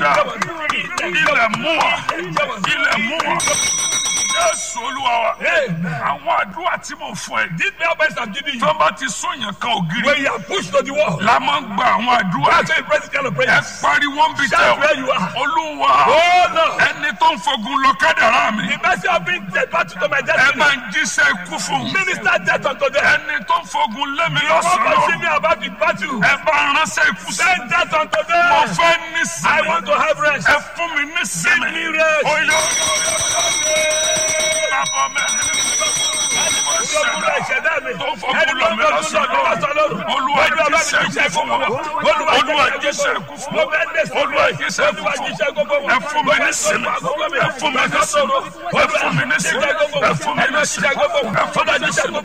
ọ̀yà ilẹ̀ mú wa ilẹ̀ mú wa jésù olúwa wa àwọn àdúrà tí mo fún ẹ These prayer points I'm giving you. tó bá ti sóyàn kan ògiri When you are pushed to the wall, la máa ń gba àwọn àdúrà that's why you pray this kind of ẹ prayers. pariwo ń bi tẹ Shout where you are. olúwa Oh no! ẹni tó ń fogun lọ kádàrá mi The mercy of being dead back to my ẹ destiny. máa ń jíṣẹ́ ikú fún un Minister death unto them. ẹni tó ń fogun lé mi The one lọ́sàn-án pushing lọ́rùn me about the battle. ẹ bá ránṣẹ́ ikú sí Send death unto mo them. fẹ́ ní I sinmi want to have rest. ẹ fún mi ní sinmi Give me rest. oyè bàbá mi Olúwa ìṣẹ̀dá mi. tó ń fogun lọ mi lọ́sàn-án lọ́rùn olúwa jíṣẹ́ ikú fún wọn olúwa jíṣẹ́ ikú fún wọn olúwa jíṣẹ́ ikú fún wọn ẹ fún mi ní sinmi ẹ fún mi ní sinmi ẹ fún mi ní sinmi ẹ fún mi ní sinmi ẹ fún mi ní sinmi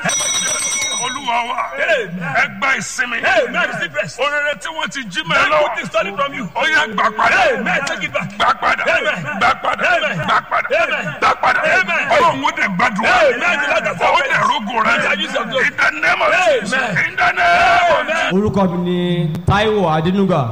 olúwa wa ẹ gba ìsinmi Amen. Receive rest. orere tí wọ́n ti jí May mẹ́ I lọ put this story from you. ó yá gbà padà Amen. Take it back. gbà padà Amen. gbà padà Amen. gbà padà Amen. gbà padà Amen. ọlọ́run ó dẹ̀ gbàdúrà Amen. The Lord has ó helped dẹ̀ us. rógò rẹ He shall use your glory. in the name of Jesus Amen. in the name of Jesus. orúkọ mi ni Táíwò Adénúgà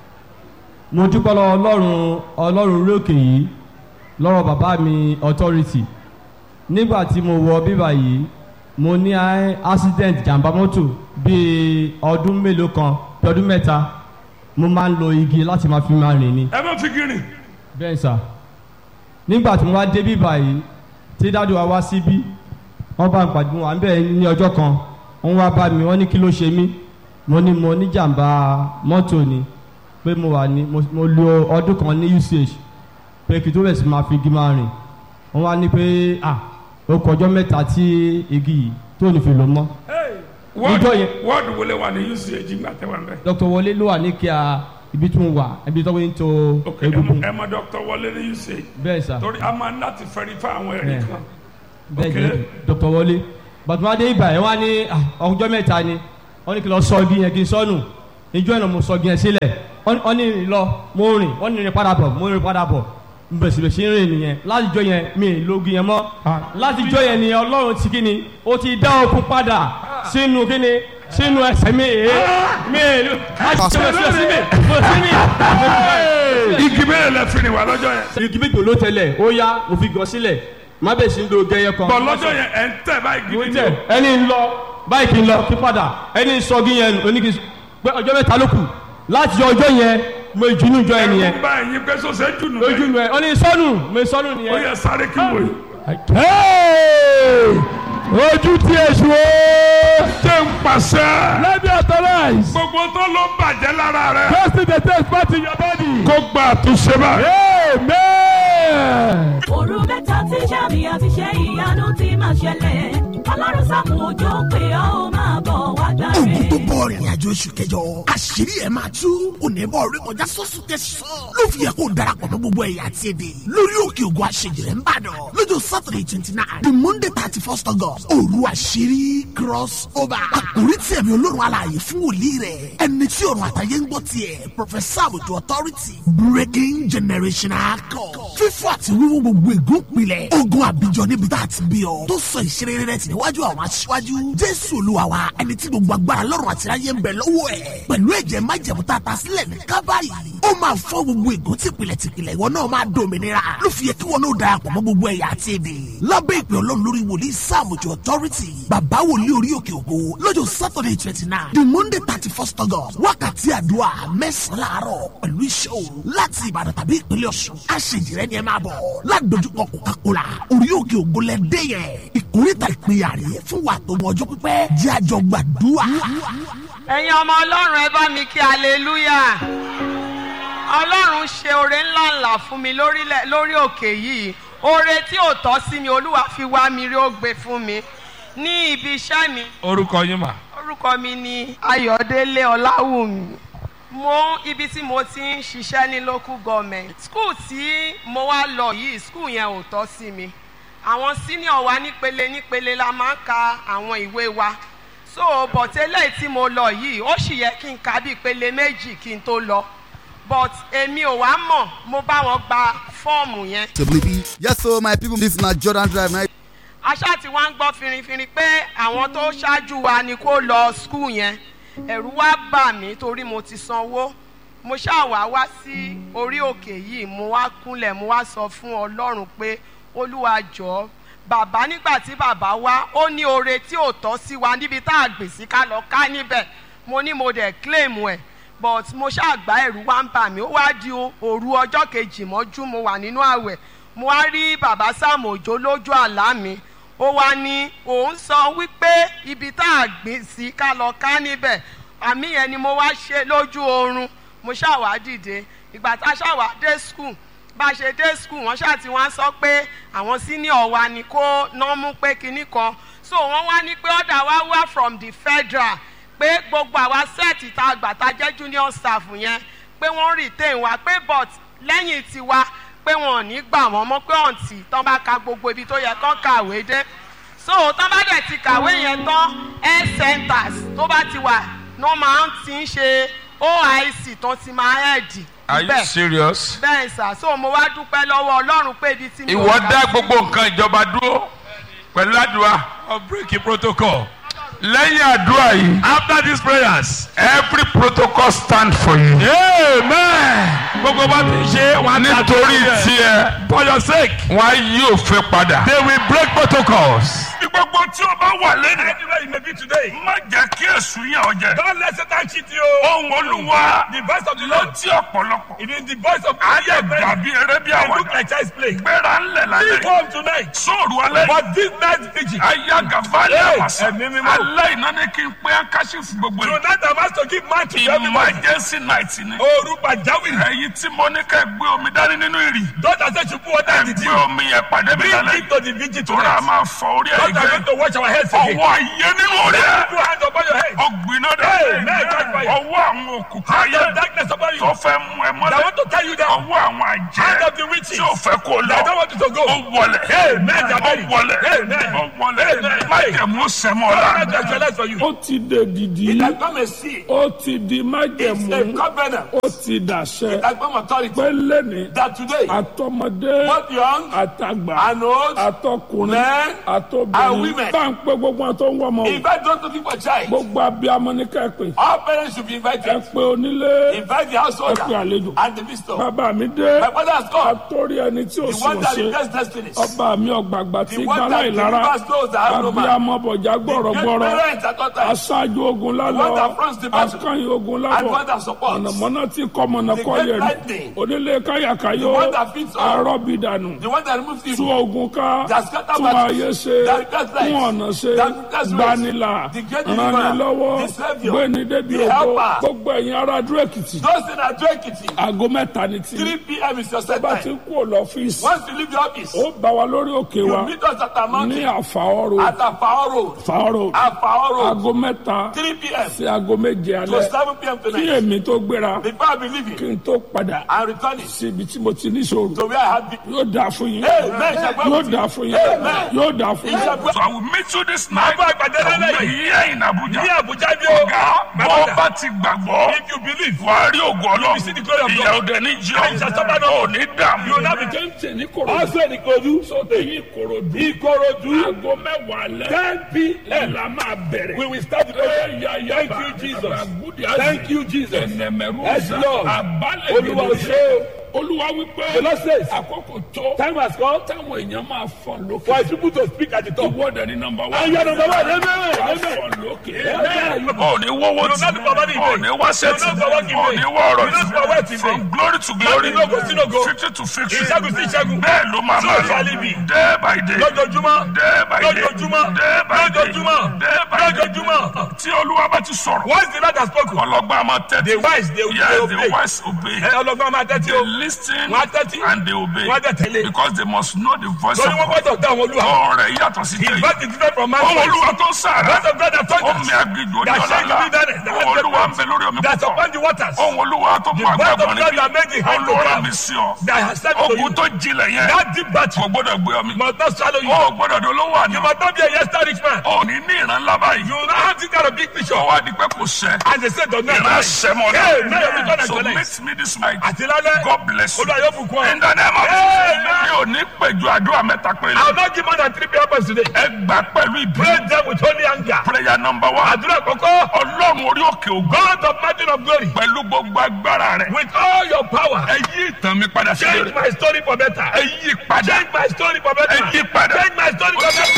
mo dúpẹ́ lọ́wọ́ ọlọ́run ọlọ́run orí òkè yìí lọ́rọ̀ bàbá mi authority nígbà tí mo wọ bíbà yìí mo ní a- accident jàǹbá mọ́tò bíi ọdún mélòó kan bí ọdún mẹ́ta mo máa ń lo igi láti máa fi máa rìn ni ẹ má fi gírin bẹ́ẹ̀ sà nígbà tí mo wá dé bíbà yìí tí dáàdi wa wá síbí wọ́n bá ń pàdé wọn à ń bẹ̀ ní ọjọ́ kan wọ́n wá bá mi wọ́n ní kí ló ṣe mí mo ní mo ní jàǹbá mọ́tò ni pé mo wà ní mo mo lo ọdún kan ní uch pé kí tó bẹ̀ sí máa fi igi máa rìn wọ́n wá ní pé à ó kọjọ́ mẹ́ta tí igi yìí tó ní fi lò mọ́ Níjọ́ yẹn- wọ́ọ̀dù wọlé wà ní uch gbà tẹ́ wà ń bẹ̀. dr wọlé ló wà ní kíá ibi tí mo wà ibi tó ń to ok ẹ egungun mọ- ẹ mọ dr wọlé ní uch bẹ́ẹ̀ sà. torí a máa ń láti verify àwọn ẹ̀rí Yeah. kan. bẹ́ẹ̀ Okay. ni dr wọlé bàtúmọdé ibà yẹn wá ní ah, ọjọ́ mẹ́ta ni wọ́n ní kí n lọ sọ igi yẹn kí n sọnù ìjọ ìnà mo sọ igi yẹn sílẹ̀ wọ́n wọ́n ní rìn lọ mo rìn wọ́n ní rìn padà bọ̀ mo rìn padà bọ̀ bẹ̀sibẹ̀sì ń rìn nìyẹn látijọ́ yẹn mi ì lo igi yẹn mọ́ látijọ́ yẹn ni ọlọ́run ti kí ni ó ti dá okun padà sínú kí ni sínú ẹsẹ̀ mi èé mi ì lo látijọ́ yẹn sí mi mo sí mi. igi mẹ́rin lẹ fi ni wà lọ́jọ́ yẹn. igi méjì ló tẹlẹ̀ ó yá mo fi gọ sílẹ̀ má bẹ̀ sí ń lo gẹ́yẹ kan. bọ̀ lọ́jọ́ yẹn ẹ̀ ń tẹ̀ báyìí mo gidi tẹ ẹni ń lọ báyìí kì í lọ kí padà ẹni ń sọ gí yẹn oníkì pé ọjọ́ mẹ́ta ló kù láti ọjọ́ yẹn mo ìjùnú jọ ẹni yẹn ẹ̀rù bá ẹ̀yin pé sọ́sẹ̀ jùnú lójú bẹ́ẹ̀. nu ẹ ọ ní sọnù mo sọnù ó nìyẹn. yẹ sáré kí wò yìí. ojú tí èṣù ó jẹ́ ń pàṣẹ. let me authorize gbogbo tó ló bàjẹ́ lára rẹ̀. first the test part in your body kó gba àtúnṣe báyìí. amen. òru mẹ́ta tí sàmì àti ṣe ìyanu ti máa ṣẹlẹ̀ ọlọ́run sàmù òjò pé ó máa bọ̀ wá ogun gbàre. tó bọ̀ rìnrìn àjò oṣù kẹjọ àṣírí ẹ̀ máa tú onímọ̀ orí kọjá sọ́sùn tẹ̀sán ló fi yẹ kó o darapọ̀ mọ́ gbogbo ẹ̀yà àti èdè lórí òkè ògùn àṣejìrẹ́ ń bàdàn lọ́jọ́ saturday twenty nine the monday thirty first august òru àṣírí cross over àkórí tí ẹ̀mí olórun alààyè fún wòlíì rẹ̀ ẹni tí ọ̀run àtàyè ń gbọ́ tiẹ̀ professor àbùtù authority breaking generational code fífọ́ àti wíwú gbogbo ègún pilẹ̀ ogun àbíjọ níbi tá a ti bí ọ tó sọ ìṣeré rẹ̀ tì níwájú àwọn aṣíwájú jésù olúwa wa ẹni tí gbogbo agbára lọ́rùn àti ayé ń bẹ lọ́wọ́ ẹ̀ pẹ̀lú ẹ̀jẹ̀ májẹ̀mú tá a ta sílẹ̀ ní kábàárì ó máa fọ́ gbogbo ègún tìpìlẹ̀ tìpìlẹ̀ ìwọ náà máa dòmìnira ló fi yẹ kí wọn náà darapọ̀ mọ́ gbogbo ẹ̀yà àti èdè lábẹ́ ìpè ọlọ́run lórí wòlíì sáàmùjọ authority bàbá wòlíì orí òkè ògo lọ́jọ́ saturday twenty nine the monday thirty first august wákàtí àdúrà mẹ́sàn-án láàárọ̀ pẹ̀lú iṣẹ́ òru láti ìbàdàn tàbí ìpínlẹ̀ ọ̀ṣun àṣejìrẹ́ ni ẹ máa bọ̀ ládojúkọ coca-cola orí òkè ògo lẹ́dẹ́ yẹn ìkórìtà ìpínyà rèé fún wa tó mọ ọjọ́ pípẹ́ jẹ́ àjọ gbàdúrà. ẹ̀yin ọmọ ọlọ́run ẹ bá mi kí aleluya ọlọ́run ṣe oore ńlá ńlá fún mi lórílẹ̀- lórí òkè yìí oore tí ò tọ́ sí mi olúwa fi wá mi rí ó gbé fún mi ní ibi iṣẹ́ mi orúkọ yín mà. orúkọ mi ni ayọ̀délé ọláwùmí mo ibi tí mo ti ń ṣiṣẹ́ ní local government school tí mo wá lọ yìí school yẹn ò tọ́ sí mi àwọn senior wa nípele nípele la máa ń ka àwọn ìwé wa so bọ̀tẹ́lẹ̀ tí mo lọ yìí ó sì yẹ kí n ka bí ìpele méjì kí n tó lọ but èmi ò wá mọ̀ mo bá wọn gba fọ́ọ̀mù yẹn to believe. Yes, so my people, this na Jordan Drive. Now, aṣá tí wọ́n ń gbọ́ finrinfinrin pé àwọn tó ṣáájú wa ni kó lọ skul yẹn ẹ̀rù wá bà mí torí mo ti sanwó mo ṣáà wá wá sí orí òkè yìí mo wá kúnlẹ̀ mo wá sọ fún ọlọ́run pé olúwa jọ̀ọ́ bàbá nígbà tí bàbá wá ó ní oore tí ò tọ́ sí wa níbi tá a gbè sí ká lọ ká níbẹ̀ mo ní mo dẹ̀ claim ẹ̀ but mo ṣàgbá ẹ̀rù wá ń bà mí ó wá di o- òru ọjọ́ kejì mọ́jú mo wà nínú àwẹ̀ mo wá rí bàbá Sam Òjó lójú àlá mi ó wá ní òun sọ wípé ibi tá a gbìn sí ká lọ ká níbẹ̀ àmì yẹn ni mo wá ṣe lójú oorun mo ṣàwá dìde ìgbà tá a ṣàwá dé school bá a ṣe dé school wọ́n ṣáà ti wá sọ pé àwọn senior wa ni kó ná mú pé kinní kan so wọ́n wá ní pé ọ̀dà wa wá from the federal pé gbogbo àwa sẹ́ẹ̀tì tá a gbà tá a jẹ́ junior staff yẹn pé wọ́n retain wa pé but lẹ́yìn tiwa pé wọn ò ní gbà wọ́n mọ́ pé ọ̀ǹtì tán bá ka gbogbo ibi tó yẹ kán kàwé dé so tán bá dẹ̀ ti kàwé yẹn tán health centers tó bá ti wà ní wọ́n máa ń ti ń ṣe oic tó ti máa hẹ́ẹ̀dì are you serious. bẹ́ẹ̀ sà so mo wá dúpẹ́ lọ́wọ́ ọlọ́run pé ibi tí mi ò ìwọ gbà dá sí- gbogbo nǹkan ìjọba dúró pẹ̀lú àdúrà. Of breaking protocol. lẹ́yìn àdúrà yìí. After these prayers. every protocol stand for you. Amen. Gbogbo bá ti ṣe wọn á ta nítorí dúró rẹ̀. tiẹ̀ For your sake. wọn á yí òfin padà. They will break protocols. gbogbo tí o bá wà lẹ́nu. Anywhere you may be today. má jẹ́ kí èsù yàn ọ́ jẹ. Don't let Satan cheat you. ohun olúwa The voice of the ló Lord. tí ọ̀pọ̀lọpọ̀. It is the voice of ayé God. dàbí eré bí They look àwàdà. like child's play. gbéra ńlẹ̀ Leave lálẹ́. home tonight. sóòrù alẹ́ yìí. But this night vigil. ayé àgàfà lè Hey, wà sí. ẹ̀mí mímọ́. alẹ́ iná ni kí n pé akáṣífù gbogbo yìí. Tonight I'm asked to give man to everybody. emergency night ni. Oru pàjáwìrì. ẹ̀yin tí mo ní ká gbé omi dání nínú ìrì. Doctor said you put water ẹ in the gbé dew. omi yẹn pàdé mi Bring lálẹ́. it to the vigil tóra tonight. máa fọ orí ẹ̀ Doctor gbẹ. going to wash our heads again. ọwọ́ ayé nínú orí ẹ̀. Put hands upon your head. ọgbìnà Hey, dẹ̀. man, catch fire. ọwọ́ àwọn òkùnkùn Hand ayé of darkness upon you. tó fẹ́ mú ẹ I mọ́lẹ̀. want to tell you that. ọwọ́ àwọn àjẹ́ Hand of the witches. tí ò fẹ́ kó I don't lọ. want you to go. ó wọlé. Amen, ó Jabari. wọlé. Amen. ó wọlé. Amen. májẹ̀mú sẹ́mọ́ God la. will actualize for you. ó ti dè dìdí It has become a seal. ó ti di It's májẹ̀mú a covenant. ó ti dàṣẹ It has become authority. pé lẹ́ni That today, àtọmọdé both young àtàgbà and old, àtọkùnrin men and àtobìnrin women. bá ń pé gbogbo àwọn tó ń wọ́n mọ́ o invite those looking for child. gbogbo abiyamọ ní kẹ́pẹ́ All parents should be ẹ invited. pé onílé Invite the householder ẹ pé àlejò and the visitor. bàbá mi dé My father has come. àtórí ẹni tí ò The sí one that ọ̀ṣẹ́ replaces destinies. ọba mi ọ̀gbàgbà tí The one gbàlá that ìlara delivers those that have no man. abiyamọ bọ̀já The great gbọ̀rọ̀gbọ̀rọ̀ parents at all times. aṣáájú ogun The one lálọ́ that fronts the battle. akányìn ogun And lábọ̀ one that supports. ọ̀nàmọ́ná tí kọ́ mọ̀nà The kọ́ great yẹ̀rì lightning. onílé káyàkáyò The one that feeds all. arọ́bìdànù The one that removes tú evil. ogun ká That scatter tún battles. ayé ṣe That repairs lives. fún ọ̀nà ṣe That repairs ways. gbanilà The great deliverer. ranilọ́wọ́ The saviour. gbéni débi The ògo helper. gbogbo ẹ̀yin ará dúró èkìtì Those in Adó Ekiti. aago mẹ́ta ní tí 3 p.m. is your set bá ti time. kú ò lọ́fíìsì Once you leave the office, ó bá wa lórí òkè wa you meet us at our ní mountain. àfàọ́rò At Afao Road. àfàọ́rò Afao Road. aago mẹ́ta 3 p.m. sí aago méje to alẹ́ 7 p.m. kí tonight. èmi tó gbéra Before I be kí leaving, n tó padà I'm returning sí ibi tí mo ti ní ìṣòro to where I have been. yóò dáa fún yín Amen. yóò dáa fún yín Amen. yóò dáa fún yín. Ìṣàgbọ́- so I will meet you this night. Bàbá àgbàdo lálẹ́ yìí. here in Abuja. Ní Àbújá bí o. ọ̀gá bọ́ bá ti gbàgbọ́. If you believe, wà á rí ògùn ọlọ́run. see the glory of God. ìyá òde ní jí And shall suffer no ò more. ní dààmú. you will not be Jẹ́ǹtẹ̀ ní Kòròdú. Also in Ikodu. Sọ́tẹ̀ yín Kòròdú. Ìkòròdú. Aago mẹ́wàá alẹ́. 10 p.m. La máa bẹ̀rẹ̀. We will start the program. Thank you, Jesus. Thank you, Jesus. Ẹnẹmẹ̀rú Yes, Lord. Àbálẹ̀ Olúwa ò ṣe o. Olúwa wípé. The Lord says, Àkókò tó. Time has come Táwọn èèyàn máa fọ̀n lókè. for his people to speak at the top. Ìwọ́dẹ̀ ní nọmba wá. And you are number one. Amen. Wàá Amen. fọ̀n lókè. Amen. ò ní wọ́wọ́ You will not be forwarding ò in ní vain. wá sẹ́tì You will not forward in ò vain. ní wá ọ̀rọ̀ You will not forward in vain. from glory to glory Láti lógo sí lógo. victory to victory Ìṣẹ́gun sí ìṣẹ́gun. bẹ́ẹ̀ ló máa So máa shall it be. day by day Lójoojúmọ́. day by day Lójoojúmọ́. day by day Lójoojúmọ́. day by day Lójoojúmọ́. tí olúwa bá ti sọ̀rọ̀ Once the Lord has spoken, ọlọ́gbọ́n a máa tẹ́tí the wise they will yes they the obey. wise obey Ẹ ọlọ́gbọ́n máa tẹ́tí they o. listen Wọ́n á tẹ́tí. and they obey Wọ́n á dẹ̀ tẹ̀lé. because they must know the voice Torí of wọ́n God gbọ́dọ̀ dá àwọn olúwa. ọ̀rọ̀ rẹ̀ yàtọ̀ sí His tẹ̀yìn voice is different from man's ohun voice. olúwa tó ń sàrà Voice of God that ohun thunders. mi agbègbè That oníyànlá shake the wilderness. That ohun olúwa ń bẹ lórí omi That's púpọ̀ upon the waters. ohun olúwa tó mú The voice of agbábọ̀ God that made the hand to olúwa clap. mi sí ọ That has said to you. ogun tó jinlẹ̀ yẹn That deep battle kò gbọ́dọ̀ gbé ọmi must not swallow you. ó gbọ́dọ̀ dolówó àná You must not be a yesterday rich man. ó ní ní ìran ńlá báyìí You will not have this kind of big picture. ọwọ́ adìpẹ́ kò sẹ́ And they said, don't know. ìran sẹ́mọ̀ Hey, may your vision náà so actualize. meet me this night Àti lálẹ́. God bless you. Olúwa yóò bùkún ọ. in the name of Amen. Jesus mi ò ní pèjọ àdúrà mẹ́ta péré. I will not give more than three prayer points today. ẹ gbà pẹ̀lú Pray ìbí. them with holy anger. prayer number one. Àdúrà kọ̀kọ́. ọlọ́run orí òkè ògo. God of mountain of glory. pẹ̀lú gbogbo agbára rẹ̀. With all your power. ẹ yí ìtàn mi padà sí Change rere. my story for better. ẹ yí padà. Change my story for better. Ẹ yí padà. Change my story for better.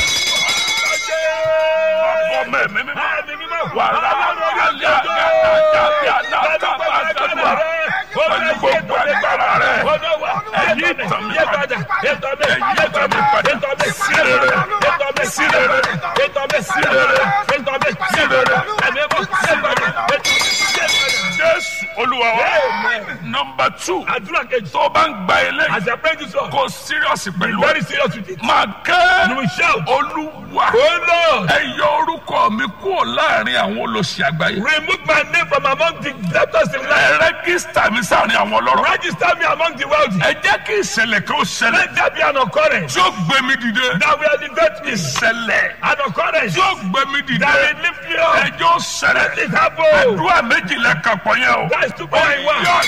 ọmọ ẹ̀mí mímọ́. Àmì mímọ́. wàrà Ọlọ́run orí alẹ́ òkè ògo. àgàtà bí aláta bá sẹ́dúà. pẹ̀lú gbogbo agbára rẹ̀. Ẹ̀yí ìtàn mi padà. Ètò mi, Ẹ̀yí ètò ìtàn mi, mi padà. ètò mi, Sí rere. ètò mi, Sí rere. ètò mi, sí rere, ètò mi, sí rere. Ẹ̀mí mọ́, sí padà. jésù olúwa wa. Amen. number two. Àdúrà kejì. tó o bá ń gba ilé As I pray this one, kó serious pẹ̀lú ẹ̀. very serious with it. máa You kẹ́ will shout, olúwa. Oh Lord, ẹ yọ orúkọ mi kúrò láàrin àwọn olóṣì àgbáyé. remove my name from among the debtors in life. ẹ rẹ́gísítà mi sáàrin àwọn ọlọ́rọ̀. Register me among the wealthy. ẹ jẹ́ kí ìṣẹ̀lẹ̀ kan ó ṣẹlẹ̀. Let there be an occurrence tí ó gbé mi dìde. that will elevate me. ìṣẹ̀lẹ̀ An occurrence tí ó gbé mi dìde. that will lift me up. ẹjọ́ ṣẹlẹ̀. Let it happen. àdúrà méjìlá kan pọ̀ yẹn o. That is two point one. yọ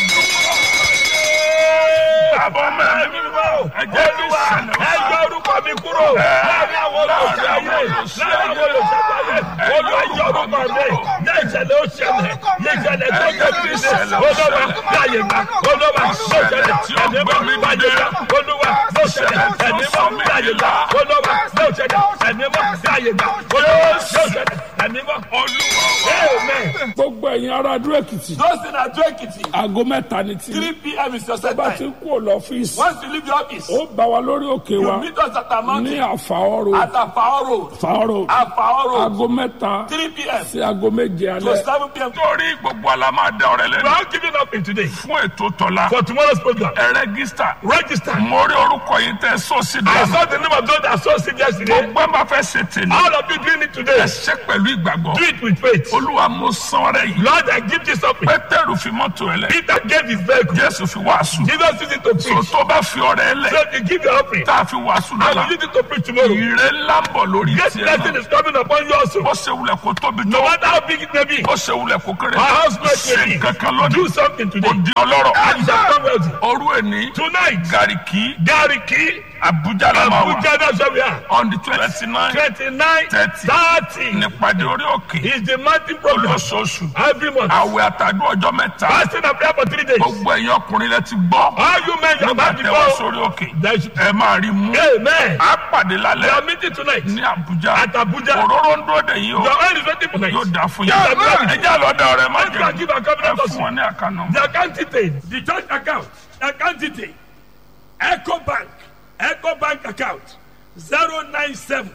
àbọ̀ mẹ́rin mímọ́. ẹ jẹ́ kí Olúwa, ìṣẹ̀lẹ̀ ó ẹ yọ ṣẹlẹ̀. orúkọ mi kúrò láàrin àwọn olóṣèlú ayé láàrin àwọn olóṣèlú ayé Olúwa yọ orúkọ mi ní ìṣẹ̀lẹ̀ ó ṣẹlẹ̀ ní ìṣẹ̀lẹ̀ tó jẹ́ kristi Olúwa láàyè gbà Olúwa ló ṣẹlẹ̀ ẹ̀mí mọ́ láàyè gbà Olúwa ló ṣẹlẹ̀ ẹ̀mí mọ́ láàyè gbà Olúwa ló ṣẹlẹ̀ ẹ̀mí mọ́ láàyè gbà Olúwa ló ṣẹlẹ̀ ẹ̀mí mọ́. olúwa Amen. gbogbo ẹ̀yin ará adó èkìtì Those in Ado Ekiti, aago mẹ́ta ni tí 3 p.m. is your set bá ti time. kú ò lọ́fíìsì Once you leave the office, ó bá wa lórí òkè wa you meet us at our ní mountain àfàọ́rò at Afao Road. àfàọ́rò Afao Road, aago mẹ́ta 3 p.m. sí aago méje to alẹ́ 7 p.m. torí gbogbo àlá máa da ọ̀rẹ́ We lẹ́nu. are giving up in today fún ètò tọ́lá. for tomorrow's program. ẹ rẹ́gísítà. Register. mo rí orúkọ yìí tẹ sọ́ọ̀sì I dáná. saw the name of those that saw it yesterday. gbogbo ẹ máa fẹ́ ṣe tèmi. All of you doing it ẹ today. ṣe pẹ̀lú ìgbàgbọ́. Do it with faith. olúwa mo san ọrẹ yìí. Lord, I give this up. pétérù fi mọ́tò ẹ lẹ. Peter gave his vehicle. jésù fi wàásù. Jesus used it to so preach. tó bá fi ọrẹ ẹ lẹ. So if you give your offering, tá a fi wàásù I lọ́la. will use it to preach tomorrow. ìrè ńlá ń bọ̀ lórí This tiẹ̀ blessing náà. is coming upon you also. ó ṣe wulẹ̀ kó tóbi No tó. matter how big it may be, ó ṣe wulẹ̀ kó kéré. our house may ṣe be. kankan lónìí. Do something today. ó di ọlọ́rọ̀. And you shall come wealthy. òru ẹni. Tonight, gàríkì. Gariki, abuja la máa wà. Abuja, that's where we are. on the twenty nine. 29, Thirty. 30 nípàdé orí òkè. is the mountain program. olóṣooṣù. Every month. àwẹ̀ àtàdúrà ọjọ́ mẹ́ta. Fasting and prayer for three days. gbogbo ẹ̀yin ọkùnrin lẹ ti gbọ́. All you men, you nígbà have tẹ wá before. sórí òkè. There should- ẹ máa rí mú. Amen. a pàdé We are lálẹ́ meeting tonight. ní abuja. At Abuja. òróró ń dúró dè yín o. Your oil is waiting for night. yóò dáa fún Yes, yín. amen. ẹ jẹ́ àlọ́dà ọ̀rẹ́ má Let's go and jẹ́. give our ẹ covenant fún also. wọn ní àkànnà. The account detail. The church account. Account detail. Echo Bank. Echo Bank account. 097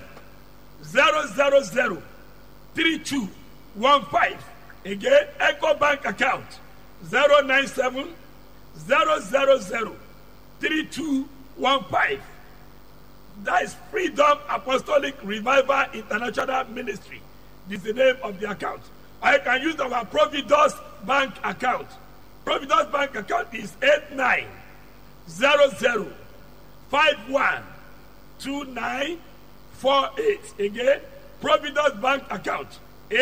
000 3215. Again, Echo Bank account. 097 000 3215. That is Freedom Apostolic Revival International Ministry. This is the name of the account. Or you can use our Providus Bank account. Providus Bank account is 8900512948. Again, Providus Bank account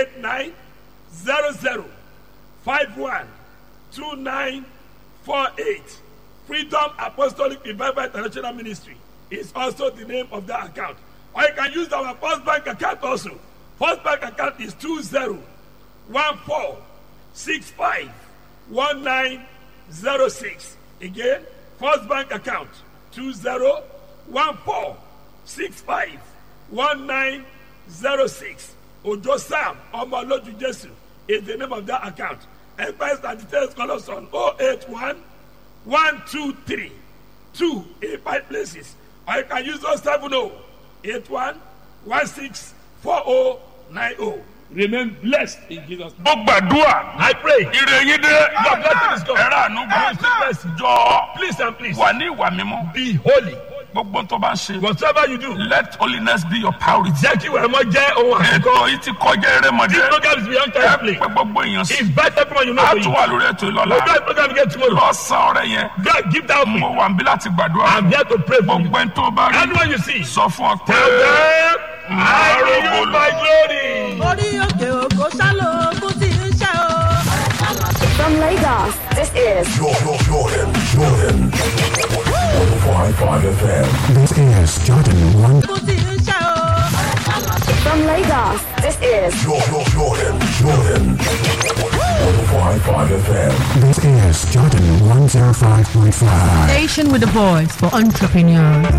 8900512948. Freedom Apostolic Revival International Ministry is also the name of that account. Or you can use our First Bank account also. First Bank account is 2014651906. Again, First Bank account 2014651906. Ojo Sam Omoloju Jesu is the name of that account. Enquiries and details call us on 081 one two three two in five places or you can use those seven oh eight one one six four oh nine oh remain blessed in jesus name. mo gbàdúrà. i pray ire yín dé. Your blessing is gone. ẹ̀rọ àánú gbà. Receive mercy. jọ please and please wà ní ìwà mímọ́. be holy gbogbo tó bá ń ṣe. whatever you do let holiness be your priority. jẹ́ kí wẹ̀rẹ̀ mọ́ jẹ́ ohun ètò àkọ́kọ́ yìí ti kọjá erémọdé. this program is beyond ẹ time play pé gbogbo èèyàn sí. invite everyone you know a to tún you wà lórí ètò we ìlọ́la. do a program again tomorrow lọ́sàn-án ọ̀rẹ́ yẹn. God give that mo me wà níbí láti gbàdúrà. i'm here to pray for you gbogbo ẹni tó bá rí. anyone you see sọ fún ọ pé. tell them i will use my glory. orí òkè òkò ṣálò ogun tí ń ṣe o. From Lagos, this is Jordan, Jordan, Jordan. 105.5 FM. This is Jordan 1. from Lagos, this is Jordan, Jordan, Jordan. 105.5 FM. This is Jordan 105.5. Station with a voice for entrepreneurs.